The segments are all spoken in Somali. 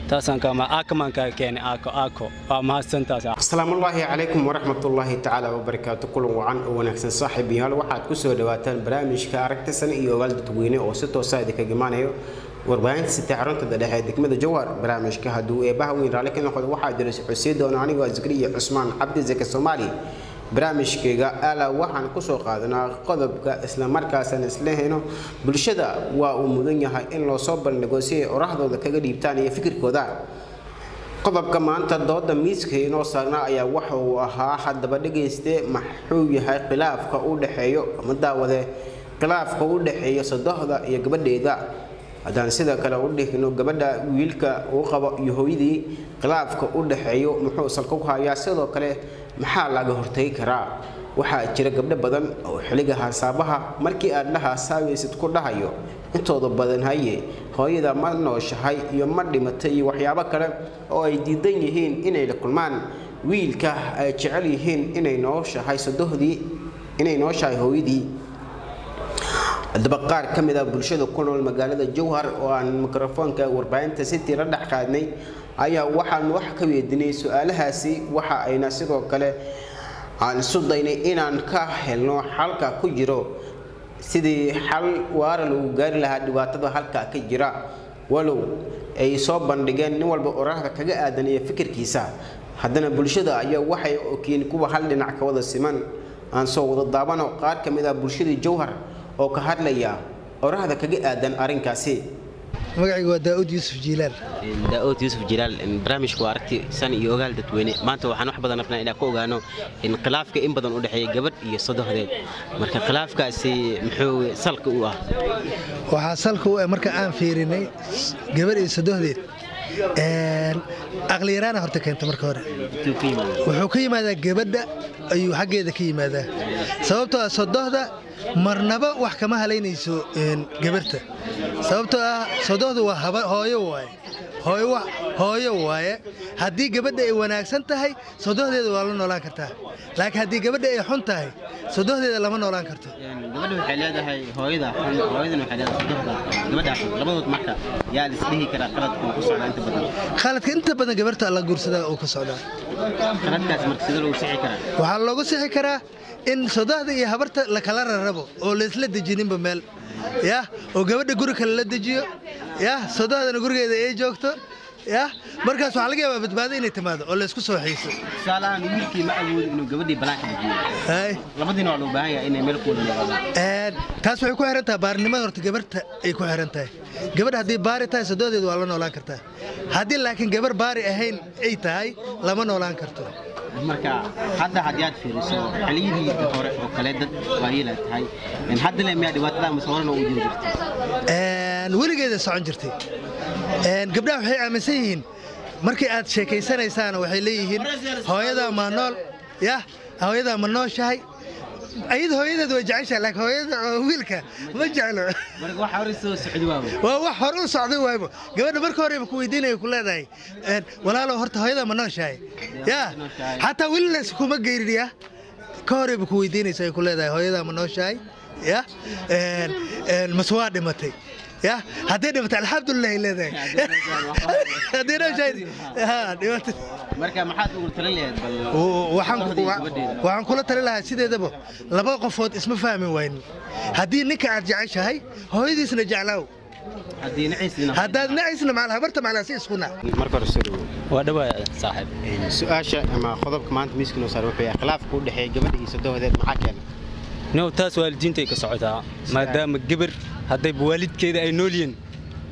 taasaan kama aakamaan kaa keenay aako aako waa mahadsantaas asalaamullaahi calaykum waraxmatullaahi tacaala wabarakaatu kulan wacan oo wanaagsan saaxiib yaal waxaad ku soo dhawaataan barnaamijka aragtisan iyo ogaal dadweyne oo si toosa idinkaga imaanayo warbaahinta sitee xaruntada dhexe ee degmada jowhar barnaamijka hadduu eebaha weyn raalli ka noqdo waxaa jira xusii doona anigoo zikriya cusmaan cabdi zake soomaali barnaamijkayga ala waxaan kusoo qaadanaa qodobka islamarkaasaan isla heyno bulshada waa uu mudan yahay in loo soo bandhigo si ay orahdooda kaga dhiibtaan iyo fikirkooda qodobka maanta dooda miiska inoo saarnaa ayaa waxa uu ahaa haddaba dhegayste maxuu yahay khilaafka u dhexeeyo ama daawade khilaafka u dhexeeya sadohda iyo gabadheeda haddaan sida kale u dhigno gabadha wiilka uu qabo iyo hooyadii khilaafka u dhexeeyo muxuu salka ku hayaa sidoo kale maxaa laga hortagi karaa waxaa jira gabdho badan oo xiliga hasaabaha markii aad la haasaabaysid ku dhahayo intooda badan haye hooyada ma nooshahay iyo ma dhimatay iyo waxyaabo kale oo ay diidan yihiin inay la kulmaan wiilka ay jecel yihiin inay nooshahay sadohdii inay nooshahay hooyadii haddaba qaar ka mid ah bulshada ku nool magaalada jowhar oo aan mikrofoonka warbaahinta city la dhex qaadnay ayaa waxaan wax ka weydinay su-aalahaasi waxa ayna sidoo kale aan isu daynay inaan ka helno xalka ku jiro sidii xal waara lagu gaari lahaa dhibaatada halka ka jira walow ay soo bandhigeen nin walba oraahda kaga aadan iyo fikirkiisa haddana bulshada ayaa waxay okiin kuwa hal dhinac ka wada siman aan soo wada daabano qaar ka mid ah bulshadii jowhar oo ka hadlaya oraahda kaga aadan arrinkaasi magacayga waa daa'uud yuusuf jiilaal daa'uud yuusuf jilaal barnaamijku waa aragti san iyo ogaal dadweyne maanta waxaan wax badan rabnaa inaan ka ogaano in khilaafka in badan u dhexeeya gabadh iyo sodohdeed marka khilaafkaasi muxuu salka u ah waxaa salka u ah marka aan fiirinay gabadh iyo sodohdeed aqliyaraana horta keenta marka hore wuxuu ka yimaadaa gabadha ayuu xaggeeda ka yimaadaa sababtoo ah sodohda marnaba wax kama halaynayso gabarta sababtoo ah sodohdu waa hooyo waaye hooyo waaye haddii gabadha ay wanaagsan tahay sodohdeeda waa la noolaan kartaa laakiin haddii gabadha ay xun tahay sodohdeeda lama noolaan karto gabadha waxay leedahay hooyada xun hooyadana waxay leedahay sodohda gabadha xun labadood marka yaa la isdhihi karaa qaladku ku socdaa inta badan khaladka inta badan gabarta la guursadaa uu ka socdaa qaladkaas marka sida lagu sixi karaa waxaa loogu sixi karaa in sodohda iyo habarta la kala rarabo oo laysla dejininba meel yah oo gabadha guri kale la dejiyo yah sodohdana gurigeeda ay joogto yah markaas waxaa laga yaabaa badbaado inay timaado oo laysku soo xiiso tusaalahaan wiilkii ma awoodo inuu gabadhii banaanka dejiyo labadiina waa loo baahan yahay inay meel kuwada noqdaan taas waxay ku xiran tahay baarinimada horta gabarta ay ku xiran tahay gabadh haddii baari tahay sodohdeeda waa la noolaan kartaa haddii laakiin gabar baari ahayn ay tahay lama noolaan karto marka hadda haddii aad fiiriso xiliyadii hore oo kale dad waayeela tahay hadda le miyaa dhibaatada mase horena u jiri jirtay weligeeda socon jirtay gabdhaha waxay aaminsan yihiin markii aad sheekaysanaysaan waxay leeyihiin hooyadaa maa nool yah hooyadaa ma nooshahay ayada hooyadeed way jeceshahay laakiin hooyada wiilka ma jeclo waa wax hore u socday waaybo gabadha marka horeba ku weydiinaya ku leedahay walaalow horta hooyada ma nooshahay yaa xataa welinas kuma geyrin ya ka horeba ku weydiinaysa ay ku leedahay hooyadaa ma nooshahay ya mase waa dhimatay ya hadday dhimatay alxamdulilah ay leedahay hadday nooshahay dhimatay marka maxaad ugu talin lahayd bal waxaan kula tali lahaa sideedaba laba qofood isma fahmi waynin haddii ninka aad jeceshahay hooyadiisna jeclaaw haddaad nacaysna macal habarta maclaasi isku nac marka hore soo dhawow waa dhawaa saaxiib su-aasha ama qodobka maanta miiska noo saar wuxuu yahay khilaafka u dhexeeya gabadha iyo sodohdeed maxaa keena no taas waalidiintay ka socotaa maadaama gabar haddayba waalidkeeda ay nool yihiin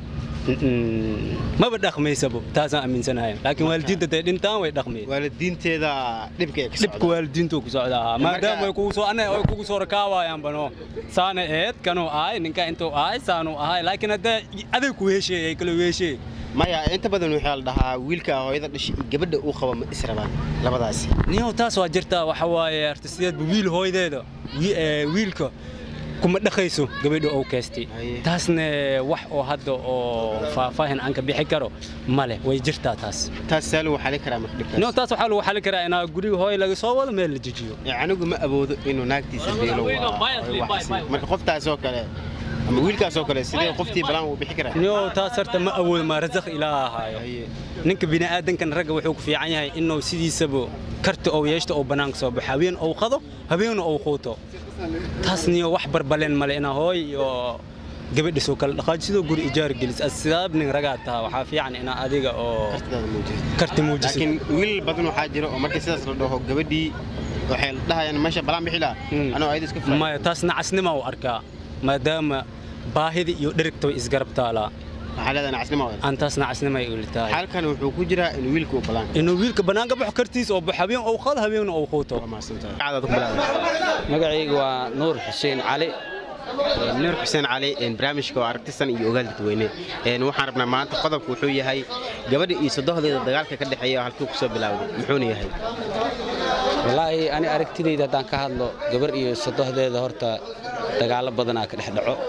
maba dhaqmaysabo taasaan aaminsanahay laakiin waalidiinta day dhintaan way dhaqmayeen waalidiinteeda dhibka ay ka dhibka waalidiintu ku socdaa maadaama ay kugu soo anay ay kugu soo rakaawaayaan bano saana eed kanuu ahay ninka intuu ahay saanuu ahay laakiin hadda aday ku hesheey ay kala hesheey maya inta badan waxaa la dhahaa wiilka hooyada dhashay iyo gabadha uu qabo ma israbaan labadaasi niyow taas waa jirtaa waxa waaye artistiyeedba wiil hooydeeda wiilka kuma dhaqayso gabadha oo keestay taasna wax oo hadda oo faahfaahin aan ka bixi karo male way jirtaa taas taas saa lagu xali karaa marka dhibkaas no taas waxaa lagu xali karaa inaa guriga hooy laga soo wado meel la dejiyo anigu ma awoodo inuu naagtiisa beelo marka qoftaas oo kale ama wiilkaasoo kale sidee qoftii balaan uu bixi karaa niyo taas horta ma awoodo maa rasaq ilaa ahaayo ninka bini'aadankan ragga wuxuu ku fiican yahay inuu sidiisaba karti ou yeeshto oo bannaanka soo baxo habeen ou qado habeenna ou quuto taas niyo wax barbaleen male inaa hooy iyo gabadhisoo kale dhaqaaji sidoo guri ijaar gelis asidaab nin ragaa taha waxaa fiican inaa adiga oo karti muujiso laakiin wiil badan waxaa jira oo markii sidaas la dhaho gabadhii waxay dhahayaan meesha balaan bixi laha Mm. anoo ayada iska filan maya taas nacasnima u arkaa maadaama baahida iyo dherigta way isgarab taalaa waxaa leedahay nacasnimo wada aan taas nacasnimay uli tahay xaalkan wuxuu ku jiraa in wiilka uu balaan inuu wiilka bannaanka baxo kartiis oo baxo habeen ou qado habeenna ou quuto waa mahadsantahay Magacaaada ku bilaabay. magacaygu waa nuur xuseen cali nuur xuseen cali een, barnaamijka waa aragtisan iyo ogaal dadweyne Een, waxaan rabnaa maanta qodobku wuxuu yahay gabadha iyo sodohdeeda dagaalka ka dhexeeya halkuu ku soo bilaawday muxuuna yahay wallaahi ani aragtidayda haddaan ka hadlo gabar iyo sodohdeeda horta dagaallo badanaa ka dhex dhaco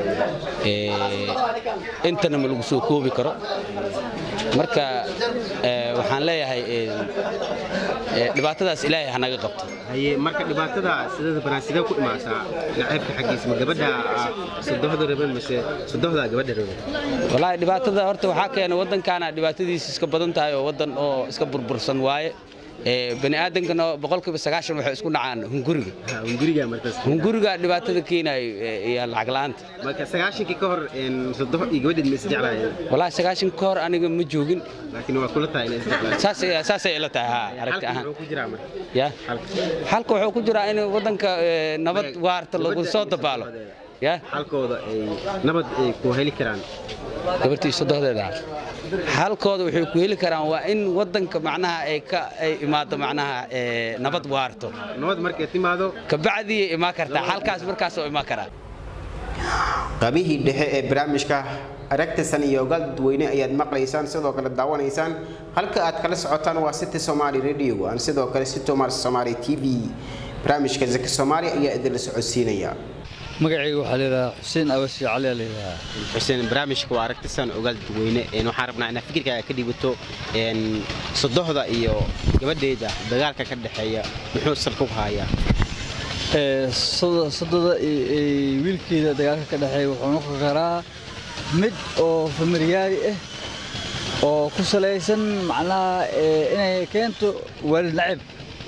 Ee, intana ma lagu soo koobi karo marka ee, waxaan leeyahay ee, ee, dhibaatadaas ilaahay ha naga qabto haye marka dhibaatada sideeda banaan sidee ku imaasaa naceebka xaggiisa ma gabadha ah, sodohda raban mase sodohda gabadha raban wallaahi dhibaatada horta waxaa keena waddankaana dhibaatadiisa iska badan tahay oo waddan oo iska burbursan waaye Ee, bani aadankana boqolkiiba sagaashan waxay isku dhacaan hunguriga Ha, hunguriga markaas hunguriga dhibaatada keenayo ee, iyo lacag la'aanta marka sagaashankii ka hor een, sodoh iyo gabadheed ma isjeclaayeen wallaahi sagaashan ka hor aniga ma joogin laakiin waa kula tahay inay isjeclaayeen saas saasay ila tahay ha aragti Halkan ahaan muxuu ku jiraa marka ya halka halka wuxuu ku jiraa in waddanka ee, nabad Gabadha- waarta lagu gabadha soo iyo dabaalo sodohdeeda. ya halkooda ay nabad ay ku heli karaan gabartii sodohdeeda halkooda waxay ku heli karaan waa in waddanka macnaha ay ka ay imaado macnaha ee, nabad waarto nabad markay timaado kabacdii imaan kartaa halkaas markaas oo imaan karaa qabihii dhexe ee barnaamijka aragtisan iyo ogaal dadweyne ayaad maqlaysaan sidoo kale daawanaysaan halka aad kala socotaan waa city somali radio aan sidoo kale city somali t v barnaamijka zaki soomaali ayaa idinla socodsiinaya magacayga waxaa layidhahaa xuseen awasi cali aa layidhahaa xuseen barnaamijka waa aragtisan ogaal dadweyne een waxaan rabnaa inaad fikirkaaga ka dhibato een sodohda iyo gabadheeda dagaalka ka dhexeeya muxuu salka ku hayaa Ee, sodo- sododa iyo iyo wiilkeeda dagaalka ka dhexeeya wuxuu noqon karaa mid oo familiyaari ah oo ku salaysan macnaha ee, inay keento waalid nacib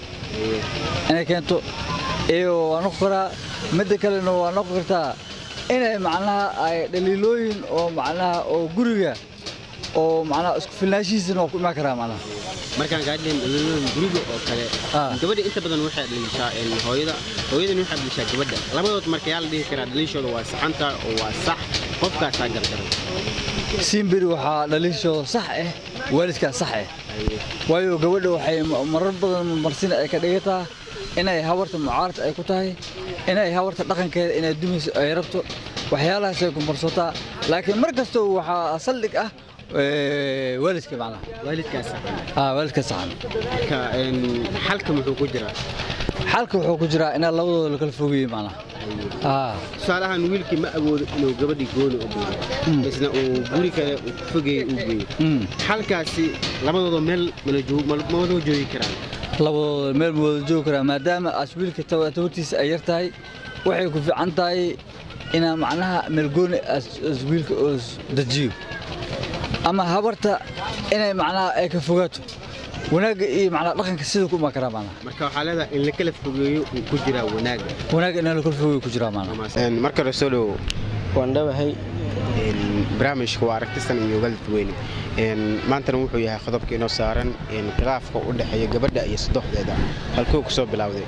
inay keento iyo waa noqon karaa midda kalena waa noqon kartaa inay macnaha ay dhaliilooyin oo macnaha oo guriga oo macnaha isku filnaashihiisana waa ku imaan karaa macnaha markaan gaadhin dhalooyin guriga oo kale Ah. gabadha inta badan waxay dhalishaa een hooyada hooyadana waxay dhalishaa gabadha labadood marka yaa la dhihi karaa dhalishooda waa saxanta oo waa sax qofkaasaa gardaran siimberi waxaa dhaliishooda sax ah waalidkaa sax ah waayo gabadha waxay ma- marar badan marsin ay ka dhigataa inay habarta mucaarad ay ku tahay inay habarta dhaqankeeda inay dumayso ay rabto waxyaalahaasay ku marsataa laakiin mar kasta waxaa saldhig ah ee, waalidka macnaha waalidkaa saxan Ah, waalidka saxan marka een xalka muxuu ku jiraa xalka wuxuu ku jiraa inaa labadooda la kala fogeeyey macnaha Ah, tusaalahaan wiilkii ma awoodo inuu gabadhii gooni u geeyo isna uu guri kale uu ku fogeeyey uu geeyo mm. xalkaasi labadooda meel mala joog ma ma wada joogi karaan labadooda meel ma wada joogi karaa maadaama aas wiilka tawa- tabartiisa ay yar tahay waxay ku fiican tahay inaa macnaha meelgooni aas aas wiilka oo is dejiyo ama habarta inay macnaha ay ka fogaato wanaagga iyo macnaha dhaqanka sida ku imaan karaa macnaha marka waxaa leedahay in la kala fogeeyo uu ku jiraa wanaagga wanaagga inaa la kala fogeeyo ku jiraa macnaha marka hore soo dhowo waan dhawahay barnaamijka waa aragtisan iyo ogaal dadweyne Een, maantana wuxuu yahay qodobka inoo saaran een, khilaafka u dhexeeya gabadha iyo sodoxdeeda halkuu ku soo bilowday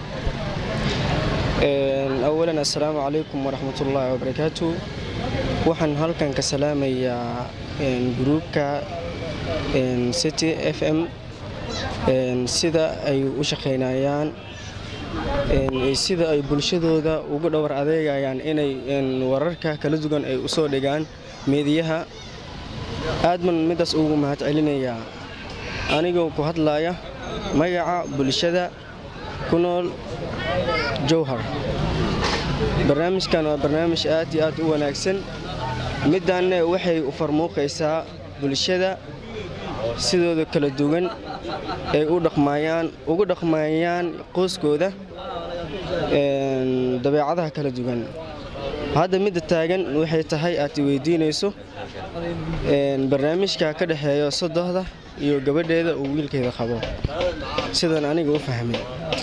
awalan assalaamu calaykum waraxmatullaahi wabarakaatu waxaan halkan ka salaamayaa een, gruubka een, city f m een, sida ay u shaqaynayaan een, iyo sida ay bulshadooda ugu dhowr adeegayaan inay een, wararka kala duwan ay usoo dhigaan meediyaha aad baan midaas ugu mahad celinayaa anigoo ku hadlaya magaca bulshada ku nool jowhar barnaamijkan waa barnaamij aad iyo aad u wanaagsan middaanne waxay u farmuuqaysaa bulshada sidooda kala duwan ay u dhaqmayaan ugu dhaqmayaan qoyskooda een, dabeecadaha kala duwan hadda midda taagan waxay tahay aad i weydiinayso een, barnaamijka ka dhexeeya sodohda iyo gabadheeda uu wiilkeeda qabo sidan aniga u fahmay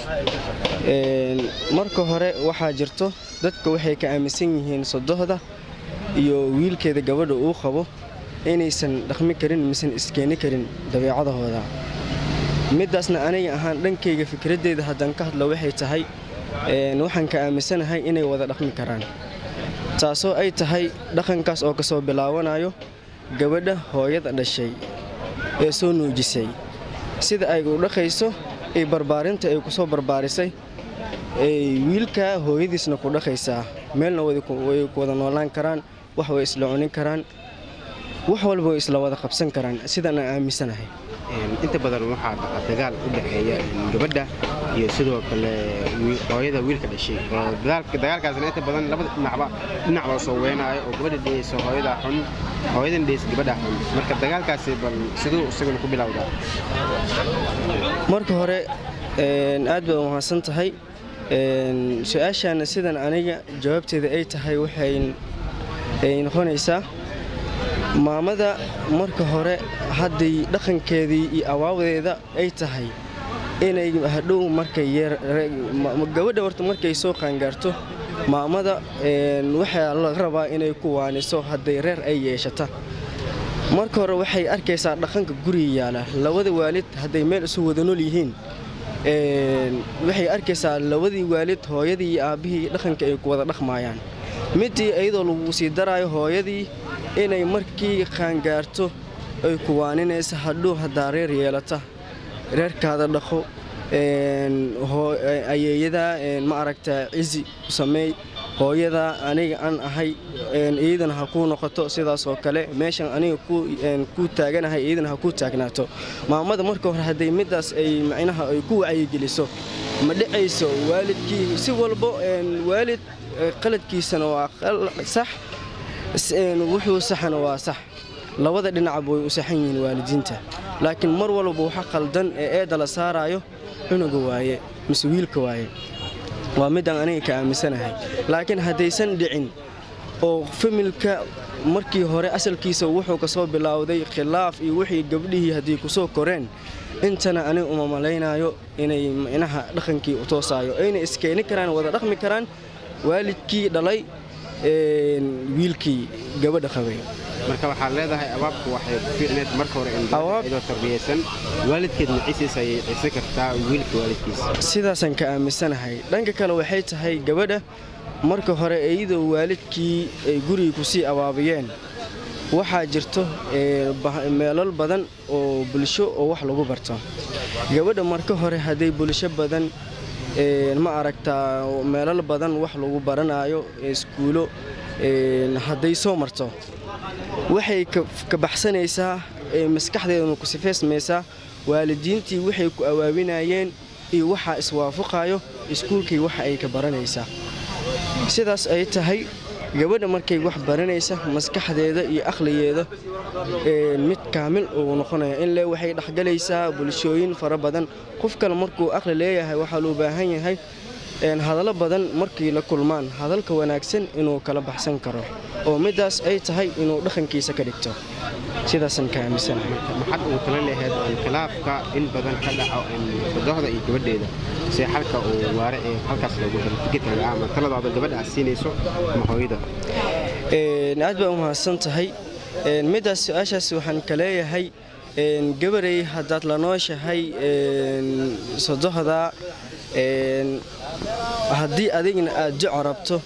Een, marka hore waxaa jirto dadka waxay ka aaminsan yihiin sodohda iyo wiilkeeda gabadha uu qabo inaysan dhaqmi karin misan iskeeni karin dabeecadahooda midaasna aniga ahaan dhankayga fikradeyda haddaan ka hadlo waxay tahay een, waxaan ka aaminsanahay inay wada dhaqmi karaan taasoo ay tahay dhaqankaas oo kasoo bilaawanayo gabadha hooyada dhashay ee soo nuujisay sida ay u dhaqayso ee barbaarinta ay kusoo barbaarisay ee wiilka hooyadiisna ku dhaqaysaa meelna wada ku- way ku wada noolaan karaan wax way isla cunin karaan wax walba way isla wada qabsan karaan sidaan aan aaminsanahay Een, inta badan waxaa dhaca dagaal u dhexeeya een, gabadha iyo sidoo kale wi- hooyada wiilka dhashay oo dagaalka- dagaalkaasna inta badan labada dhinacba dhinac loo soo weynaayo oo gabadha dhehayso hooyada xun hooyadan dhehayso gabadha xun marka dagaalkaasi bal siduu isaguna ku bilowdaa marka hore een, aad baad umahadsan tahay Een, su-aashaana sidan aniga jawaabteeda ay tahay waxay ay noqonaysaa maamada marka hore hadday dhaqankeedii iyo awaawadeeda ay tahay inay hadhow markay yeer- re- ma- ma- gabadha horta markay soo qaangaarto maamada een, waxaa laga rabaa inay ku waaniso hadday reer ay yeeshata marka hore waxay arkaysaa dhaqanka guriga yaala labada waalid hadday meel isu wada nool yihiin een, waxay arkaysaa labadii waalid hooyadii iyo aabbihii dhaqanka ay ku wada dhaqmaayaan midii iyadoo lagu sii daraayo hooyadii inay markii qaangaarto ay ku waaninaysa hadhow haddaa reer yeelata reerkaada dhaqo een, hoo- ayeeyada een, ma aragtaa cizi u sameey hooyada aniga aan ahay een, iyadana ha kuu noqoto sidaas oo kale meeshan aniga ku een, ku taaganahay iyadana ha kuu taagnaato maamada marka hore hadday midaas ay macnaha ay ku wacyigeliso ma dhicayso waalidkii si walbo een, waalid eh, qaladkiisana waa qal- sax s- een, wuxuu saxana waa sax labada dhinacba way u saxan yihiin waalidiinta laakiin mar walba waxa qaldan ee eedda la saaraayo cunuga waaye mise wiilka waaye waa midaan aniga ka aaminsanahay laakiin haddaysan dhicin oo familka markii hore asalkiisa wuxuu ka soo bilowday khilaaf iyo wixii gabdhihii haddii ku soo koreen intana aniga uma malaynayo inay micnaha dhaqankii u toosaayo ayna iskeeni karaan wada dhaqmi karaan waalidkii dhalay een, wiilkii gabadha qabay marka waxaad leedahay abaabku waxay ku fiicneed marka hore in gabadha iyadoo tarbiyaysan waalidkeedna cisiisa ayay cisi kartaa wiilka waalidkiisa sidaasaan ka aaminsanahay dhanka kale waxay tahay gabadha marka hore iyadoo waalidkii ay guriga kusii abaabiyeen waxaa jirto ee, bah- meelal badan oo bulsho oo wax lagu barto gabadha marka hore hadday bulsho badan ee, ma aragtaa meelal badan wax lagu baranayo ee iskuulo ee, hadday soo marto waxay ka- ka baxsanaysaa ee maskaxdeeduna ku sifeysmaysaa waalidiintii waxay ku awaabinayeen iyo waxaa iswaafaqayo iskuulkii waxa ay ka baranaysaa sidaas ay tahay gabadha markay wax baranaysa maskaxdeeda iyo aqligeeda ee, mid kaamil uu noqonaya in le waxay dhexgalaysaa bulshooyin fara badan qof kale markuu aqli leeyahay waxaa loo baahan yahay een, hadallo badan markay la kulmaan hadalka wanaagsan inuu kala baxsan karo oo midaas ay tahay inuu dhaqankiisa ka dhigto sidaasaan ka aaminsanahay maxaad ugu tala lahayd in khilaafka in badan ka dhaco in sodohda iyo gabadheeda si xalka uu waare ee halkaas loogu helo fikirkaaga ama taladaada gabadha aad siinayso ama hooyada Een, aad baa u mahadsan tahay Een, midaas su-aashaas waxaan ka leeyahay een, gabarey haddaad la nooshahay een, sodohda een, haddii adigna aad duco rabto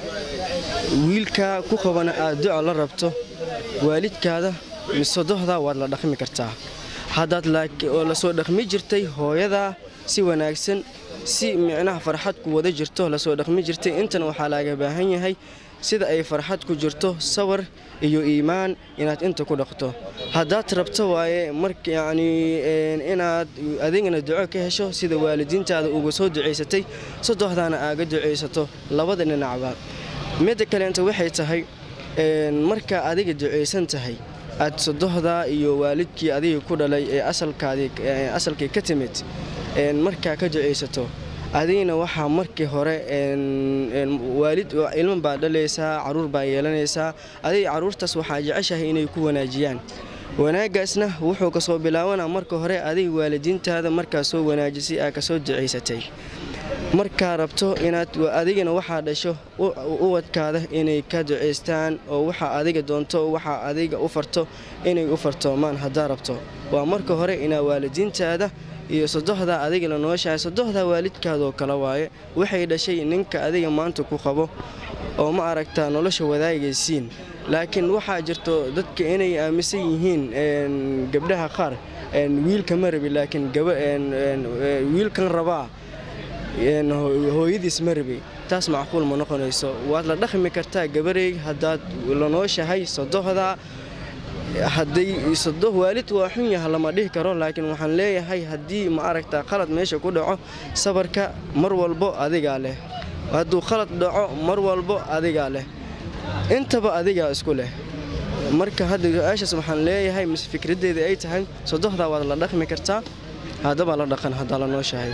wiilka ku qabana aad duco la rabto waalidkaada mise sodohda waad la dhaqmi kartaa haddaad laaki- oo lasoo dhaqmi jirtay hooyada si wanaagsan si micnaha farxad ku wada jirto lasoo dhaqmi jirtay intana waxaa laaga baahan yahay sida ay farxad ku jirto sawir iyo iimaan inaad inta ku dhaqto haddaad rabto waaye marka yacni een, inaad adigana duco ka hesho sida waalidiintaada uga soo ducaysatay sodohdaana aaga ducaysato labada dhinacba midda kaleenta waxay tahay een, marka adiga ducaysan tahay aad sodohda iyo waalidkii adiga ku dhalay ee asalkaadii ee asalkii ka timid een, markaa ka ducaysato adigna waxaa markii hore waalid ilmo baa dhalaysaa caruur baa yeelanaysaa adiga caruurtaas waxaa jeceshahay inay ku wanaajiyaan wanaagaasna wuxuu kasoo bilaabanaa marka hore adiga waalidiintaada markaa soo wanaajisay aa kasoo ducaysatay markaa rabto inaad adigana waxaa dhasho uwadkaada inay ka ducaystaan oo waxa adiga doonto waxa adiga u farto inay u fartoomaan haddaa rabto waa marka hore inaa waalidiintaada iyo sodohdaa adiga la nooshahay sodohdaa waalidkaadoo kale waaye waxay dhashay ninka adiga maanta ku qabo oo ma aragtaa nolosha wadaagaysiin laakiin waxaa jirto dadka inay aaminsan yihiin gabdhaha qaar wiilka ma rabi laakiin wiilkan rabaa hooyadiis ma rabi taas macquul ma noqonayso waad la dhaqmi kartaa gabarey haddaad la nooshahay sodohdaa hadday sodo waalid waa xun yaha lama dhihi karo laakiin waxaan leeyahay haddii ma aragtaa qalad meesha ku dhaco sabarka mar walbo adigaa leh hadduu qalad dhaco mar walbo adigaa leh intaba adigaa isku leh marka hadda su-aashaas waxaan leeyahay mise fikraddeeda ay tahay sodohdaa waad la dhaqmi kartaa haddaba la dhaqan haddaa la nooshahay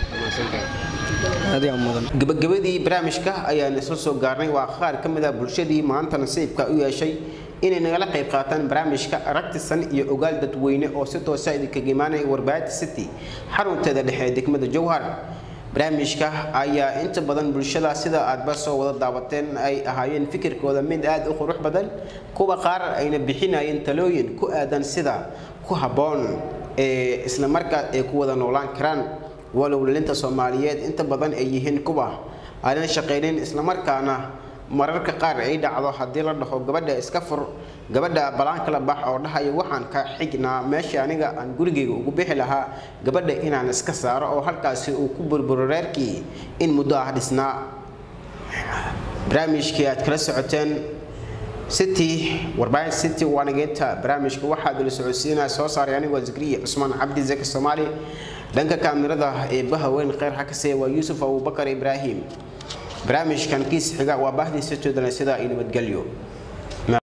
gabagabadii barnaamijka ayaan isla soo gaarnay waa qaar ka mid a bulshadii maanta nasiibka u yeeshay inay nagala qayb qaataan barnaamijka aragtisan iyo ogaal dadweyne oo si toosa idinkaga imaanaya warbaahinta city xarunteeda dhexe ee degmada jowhar barnaamijka ayaa inta badan bulshada sida aadba soo wada daawateen ay ahaayeen fikirkooda mid aad u qurux badan kuwa qaar ayna bixinayeen talooyin ku aadan sida ku habboon ee islamarkaa ay ku wada noolaan karaan walow lalinta soomaaliyeed inta badan ay yihiin kuwa aanan shaqaynin islamarkaana mararka qaar ay dhacdo haddii la dhaho gabadha iska fur gabadha balaanka la bax oo dhahaya waxaan ka xignaa meesha aniga aan gurigayga ugu bixi lahaa gabadha inaan iska saaro oo halkaasi uu ku burburo reerkii in muddo ah dhisnaa barnaamijkii aad kala socoteen city warbaahin city waanageenta barnaamijka waxaa dala socodsiinaya soo saaray anigoo zakriya cusmaan cabdi zaki soomaali dhanka kaamirada ee bahaweyn kheyr xakase waa yuusuf abubakar ibraahim barnaamijkan kiis xiga waa bahdii sitodana sidaa iyo nabadgelyo